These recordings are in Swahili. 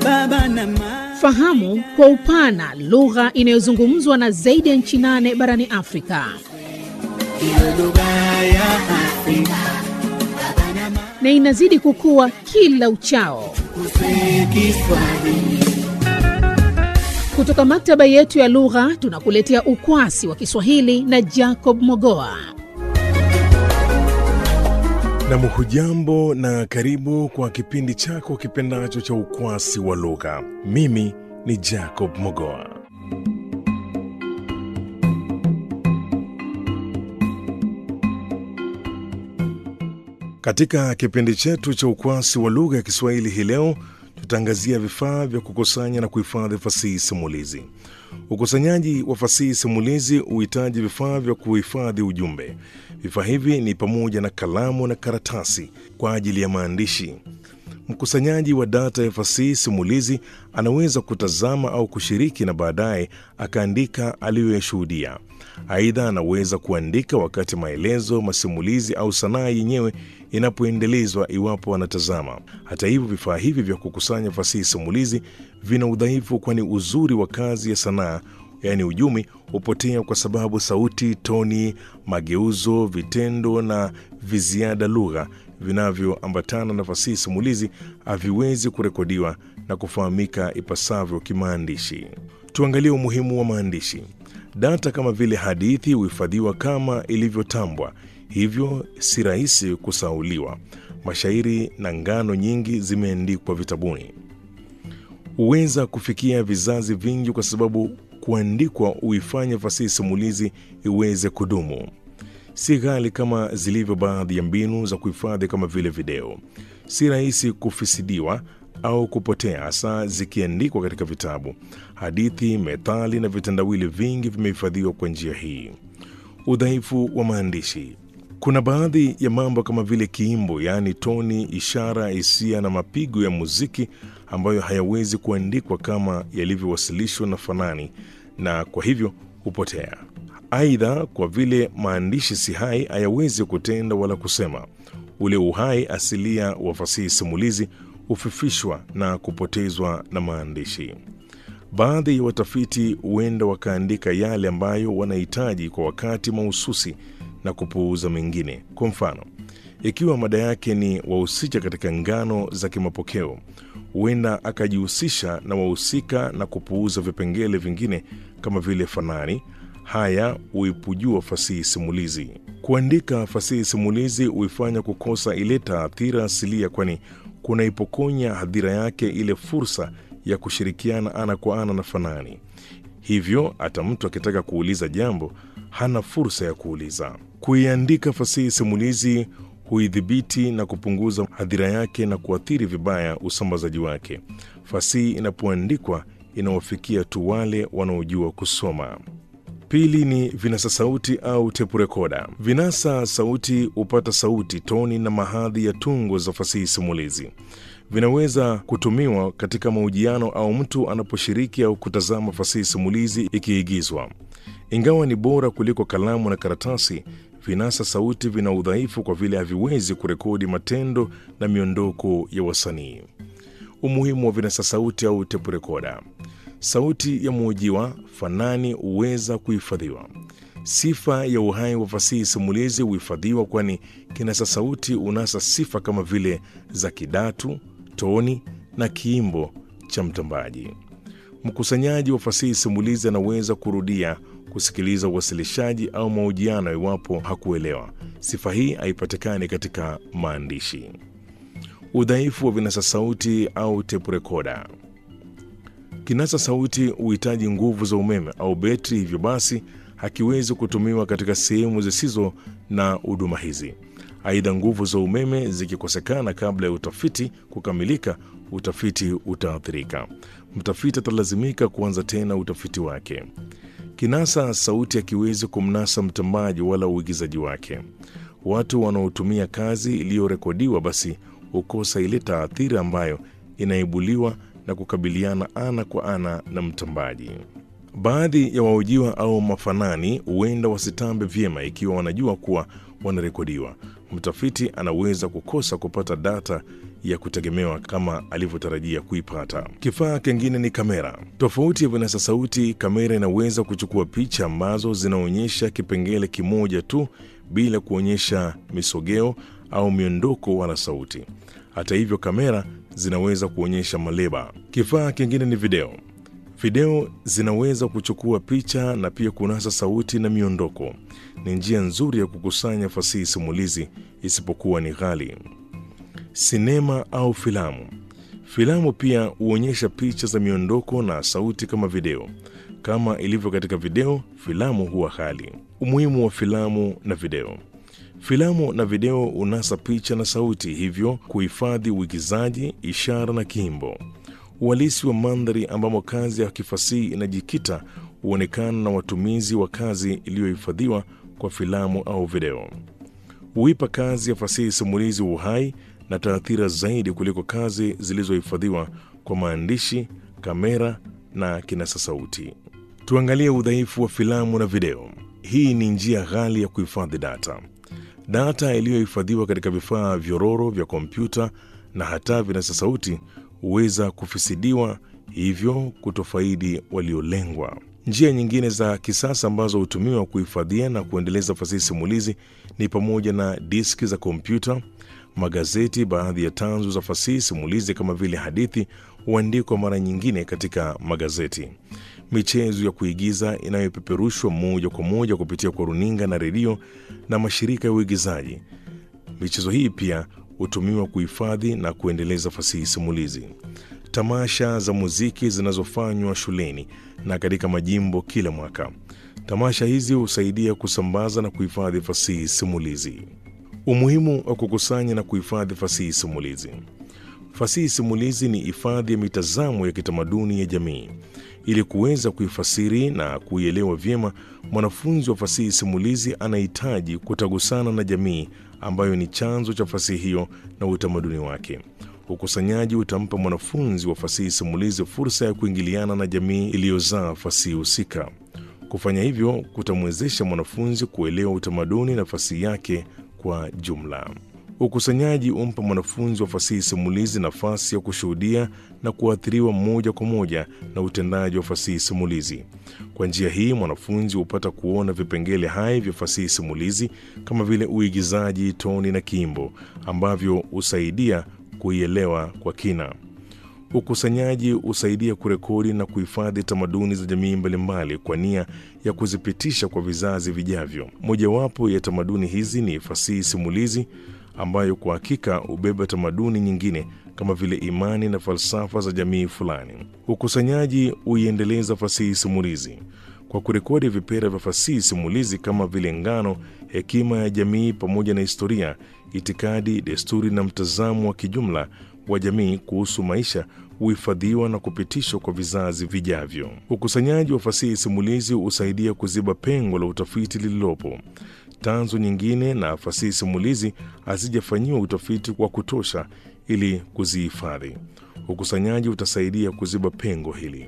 baba na mama. Fahamu kwa upana lugha inayozungumzwa na zaidi ya nchi nane barani Afrika. Iwe lugha ya Afrika na inazidi kukua kila uchao. kuswe Kiswahili. Kutoka maktaba yetu ya lugha tunakuletea ukwasi wa Kiswahili na Jacob Mogoa. Nam, hujambo na karibu kwa kipindi chako kipendacho cha ukwasi wa lugha. Mimi ni Jacob Mogoa. Katika kipindi chetu cha ukwasi wa lugha ya Kiswahili hii leo tutaangazia vifaa vya kukusanya na kuhifadhi fasihi simulizi. Ukusanyaji wa fasihi simulizi huhitaji vifaa vya kuhifadhi ujumbe. Vifaa hivi ni pamoja na kalamu na karatasi kwa ajili ya maandishi. Mkusanyaji wa data ya fasihi simulizi anaweza kutazama au kushiriki na baadaye akaandika aliyoyashuhudia. Aidha, anaweza kuandika wakati maelezo, masimulizi au sanaa yenyewe inapoendelezwa iwapo anatazama. Hata hivyo, vifaa hivi vya kukusanya fasihi simulizi vina udhaifu, kwani uzuri wa kazi ya sanaa yaani ujumi hupotea kwa sababu sauti, toni, mageuzo, vitendo na viziada lugha vinavyoambatana na fasihi simulizi haviwezi kurekodiwa na kufahamika ipasavyo kimaandishi. Tuangalie umuhimu wa maandishi. Data kama vile hadithi huhifadhiwa kama ilivyotambwa, hivyo si rahisi kusahauliwa. Mashairi na ngano nyingi zimeandikwa vitabuni, huweza kufikia vizazi vingi kwa sababu kuandikwa huifanya fasihi simulizi iweze kudumu. Si ghali kama zilivyo baadhi ya mbinu za kuhifadhi kama vile video. Si rahisi kufisidiwa au kupotea, hasa zikiandikwa katika vitabu. Hadithi, methali na vitendawili vingi vimehifadhiwa kwa njia hii. Udhaifu wa maandishi. Kuna baadhi ya mambo kama vile kiimbo, yaani toni, ishara, hisia na mapigo ya muziki ambayo hayawezi kuandikwa kama yalivyowasilishwa na fanani, na kwa hivyo hupotea. Aidha, kwa vile maandishi si hai, hayawezi kutenda wala kusema. Ule uhai asilia wa fasihi simulizi hufifishwa na kupotezwa na maandishi. Baadhi ya watafiti huenda wakaandika yale ambayo wanahitaji kwa wakati mahususi na kupuuza mengine. Kwa mfano, ikiwa mada yake ni wahusika katika ngano za kimapokeo, huenda akajihusisha na wahusika na kupuuza vipengele vingine kama vile fanani. Haya huipujua fasihi simulizi. Kuandika fasihi simulizi huifanya kukosa ile taathira asilia, kwani kunaipokonya hadhira yake ile fursa ya kushirikiana ana kwa ana na fanani. Hivyo hata mtu akitaka kuuliza jambo hana fursa ya kuuliza. Kuiandika fasihi simulizi huidhibiti na kupunguza hadhira yake na kuathiri vibaya usambazaji wake. Fasihi inapoandikwa inawafikia tu wale wanaojua kusoma. Pili ni vinasa sauti au tepu rekoda. Vinasa sauti hupata sauti, toni na mahadhi ya tungo za fasihi simulizi. Vinaweza kutumiwa katika mahojiano au mtu anaposhiriki au kutazama fasihi simulizi ikiigizwa. Ingawa ni bora kuliko kalamu na karatasi, vinasa sauti vina udhaifu kwa vile haviwezi kurekodi matendo na miondoko ya wasanii. Umuhimu wa vinasa sauti au tepu rekoda. Sauti ya mhojiwa fanani huweza kuhifadhiwa. Sifa ya uhai wa fasihi simulizi huhifadhiwa, kwani kinasa sauti unasa sifa kama vile za kidatu, toni na kiimbo cha mtambaji. Mkusanyaji wa fasihi simulizi anaweza kurudia kusikiliza uwasilishaji au mahojiano iwapo hakuelewa. Sifa hii haipatikani katika maandishi. Udhaifu wa vinasa sauti au tepu rekoda. Kinasa sauti huhitaji nguvu za umeme au betri, hivyo basi hakiwezi kutumiwa katika sehemu zisizo na huduma hizi. Aidha, nguvu za umeme zikikosekana kabla ya utafiti kukamilika, utafiti utaathirika. Mtafiti atalazimika kuanza tena utafiti wake. Kinasa sauti hakiwezi kumnasa mtambaji wala uigizaji wake. Watu wanaotumia kazi iliyorekodiwa basi hukosa ile taathira ambayo inaibuliwa na kukabiliana ana kwa ana na mtambaji. Baadhi ya wahojiwa au mafanani huenda wasitambe vyema ikiwa wanajua kuwa wanarekodiwa. Mtafiti anaweza kukosa kupata data ya kutegemewa kama alivyotarajia kuipata. Kifaa kingine ni kamera. Tofauti ya vinasa sauti, kamera inaweza kuchukua picha ambazo zinaonyesha kipengele kimoja tu bila kuonyesha misogeo au miondoko wala sauti. Hata hivyo, kamera zinaweza kuonyesha maleba. Kifaa kingine ni video. Video zinaweza kuchukua picha na pia kunasa sauti na miondoko. Ni njia nzuri ya kukusanya fasihi simulizi, isipokuwa ni ghali. Sinema au filamu. Filamu pia huonyesha picha za miondoko na sauti kama video. Kama ilivyo katika video, filamu huwa ghali. Umuhimu wa filamu na video. Filamu na video unasa picha na sauti, hivyo kuhifadhi uigizaji, ishara na kiimbo. Uhalisi wa mandhari ambamo kazi ya kifasihi inajikita huonekana na watumizi wa kazi iliyohifadhiwa kwa filamu au video. Huipa kazi ya fasihi simulizi uhai na taathira zaidi kuliko kazi zilizohifadhiwa kwa maandishi, kamera na kinasa sauti. Tuangalie udhaifu wa filamu na video. Hii ni njia ghali ya kuhifadhi data. Data iliyohifadhiwa katika vifaa vyororo vya kompyuta na hata vinasa sauti huweza kufisidiwa, hivyo kutofaidi waliolengwa. Njia nyingine za kisasa ambazo hutumiwa kuhifadhia na kuendeleza fasihi simulizi ni pamoja na diski za kompyuta, magazeti. Baadhi ya tanzu za fasihi simulizi kama vile hadithi huandikwa mara nyingine katika magazeti. Michezo ya kuigiza inayopeperushwa moja kwa moja kupitia kwa runinga na redio na mashirika ya uigizaji. Michezo hii pia hutumiwa kuhifadhi na kuendeleza fasihi simulizi. Tamasha za muziki zinazofanywa shuleni na katika majimbo kila mwaka. Tamasha hizi husaidia kusambaza na kuhifadhi fasihi simulizi. Umuhimu wa kukusanya na kuhifadhi fasihi simulizi. Fasihi simulizi ni hifadhi ya mitazamo ya kitamaduni ya jamii. Ili kuweza kuifasiri na kuielewa vyema, mwanafunzi wa fasihi simulizi anahitaji kutagusana na jamii ambayo ni chanzo cha fasihi hiyo na utamaduni wake. Ukusanyaji utampa mwanafunzi wa fasihi simulizi fursa ya kuingiliana na jamii iliyozaa fasihi husika. Kufanya hivyo kutamwezesha mwanafunzi kuelewa utamaduni na fasihi yake kwa jumla. Ukusanyaji humpa mwanafunzi wa fasihi simulizi nafasi ya kushuhudia na kuathiriwa moja kwa moja na utendaji wa fasihi simulizi. Kwa njia hii, mwanafunzi hupata kuona vipengele hai vya fasihi simulizi kama vile uigizaji, toni na kiimbo ambavyo husaidia kuielewa kwa kina. Ukusanyaji husaidia kurekodi na kuhifadhi tamaduni za jamii mbalimbali kwa nia ya kuzipitisha kwa vizazi vijavyo. Mojawapo ya tamaduni hizi ni fasihi simulizi ambayo kwa hakika hubeba tamaduni nyingine kama vile imani na falsafa za jamii fulani. Ukusanyaji huiendeleza fasihi simulizi kwa kurekodi vipera vya fasihi simulizi kama vile ngano, hekima ya jamii pamoja na historia, itikadi, desturi na mtazamo wa kijumla wa jamii kuhusu maisha huhifadhiwa na kupitishwa kwa vizazi vijavyo. Ukusanyaji wa fasihi simulizi husaidia kuziba pengo la utafiti lililopo. Tanzu nyingine na fasihi simulizi hazijafanyiwa utafiti wa kutosha ili kuzihifadhi. Ukusanyaji utasaidia kuziba pengo hili.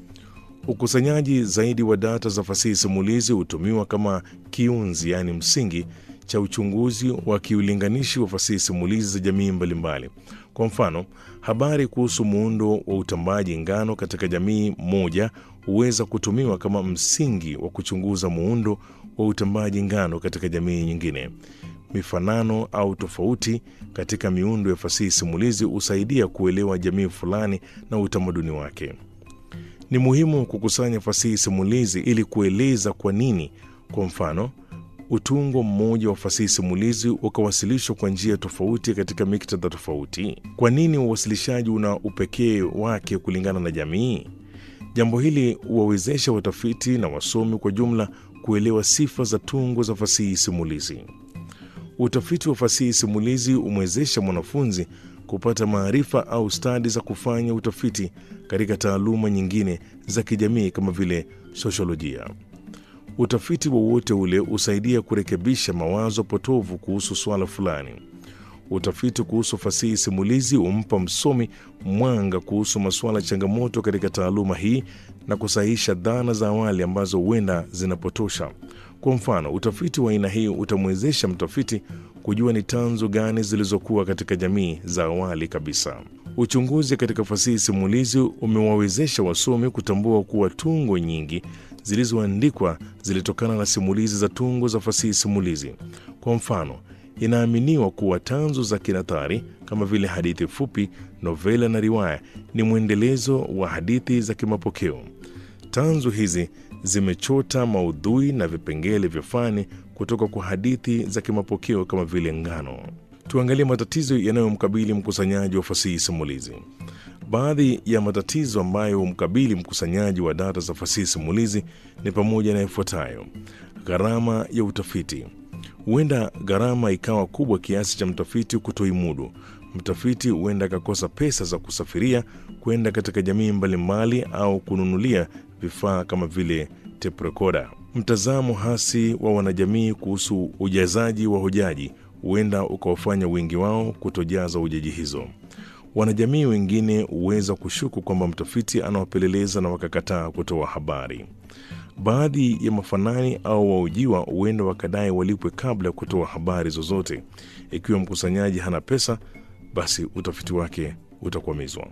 Ukusanyaji zaidi wa data za fasihi simulizi hutumiwa kama kiunzi, yaani msingi cha uchunguzi wa kiulinganishi wa fasihi simulizi za jamii mbalimbali. Kwa mfano, habari kuhusu muundo wa utambaji ngano katika jamii moja huweza kutumiwa kama msingi wa kuchunguza muundo wa utambaji ngano katika jamii nyingine. Mifanano au tofauti katika miundo ya fasihi simulizi husaidia kuelewa jamii fulani na utamaduni wake. Ni muhimu kukusanya fasihi simulizi ili kueleza kwa nini, kwa mfano, utungo mmoja wa fasihi simulizi ukawasilishwa kwa njia tofauti katika miktadha tofauti. Kwa nini uwasilishaji una upekee wake kulingana na jamii? Jambo hili huwawezesha watafiti na wasomi kwa jumla kuelewa sifa za tungo za fasihi simulizi. Utafiti wa fasihi simulizi humwezesha mwanafunzi kupata maarifa au stadi za kufanya utafiti katika taaluma nyingine za kijamii kama vile sosiolojia. Utafiti wowote ule husaidia kurekebisha mawazo potovu kuhusu suala fulani. Utafiti kuhusu fasihi simulizi humpa msomi mwanga kuhusu masuala changamoto katika taaluma hii na kusahihisha dhana za awali ambazo huenda zinapotosha. Kwa mfano, utafiti wa aina hii utamwezesha mtafiti kujua ni tanzu gani zilizokuwa katika jamii za awali kabisa. Uchunguzi katika fasihi simulizi umewawezesha wasomi kutambua kuwa tungo nyingi zilizoandikwa zilitokana na simulizi za tungo za fasihi simulizi. Kwa mfano, inaaminiwa kuwa tanzu za kinathari kama vile hadithi fupi, novela na riwaya ni mwendelezo wa hadithi za kimapokeo. Tanzu hizi zimechota maudhui na vipengele vya fani kutoka kwa hadithi za kimapokeo kama vile ngano. Tuangalie matatizo yanayomkabili mkusanyaji wa fasihi simulizi. Baadhi ya matatizo ambayo humkabili mkusanyaji wa data za fasihi simulizi ni pamoja na ifuatayo: gharama ya utafiti. Huenda gharama ikawa kubwa kiasi cha mtafiti kutoimudu. Mtafiti huenda akakosa pesa za kusafiria kwenda katika jamii mbalimbali au kununulia vifaa kama vile tape recorder. Mtazamo hasi wa wanajamii kuhusu ujazaji wa hojaji huenda ukawafanya wengi wao kutojaza hojaji hizo. Wanajamii wengine huweza kushuku kwamba mtafiti anawapeleleza na wakakataa kutoa habari. Baadhi ya mafanani au waujiwa huenda wakadai walipwe kabla ya kutoa habari zozote. Ikiwa mkusanyaji hana pesa, basi utafiti wake utakwamizwa.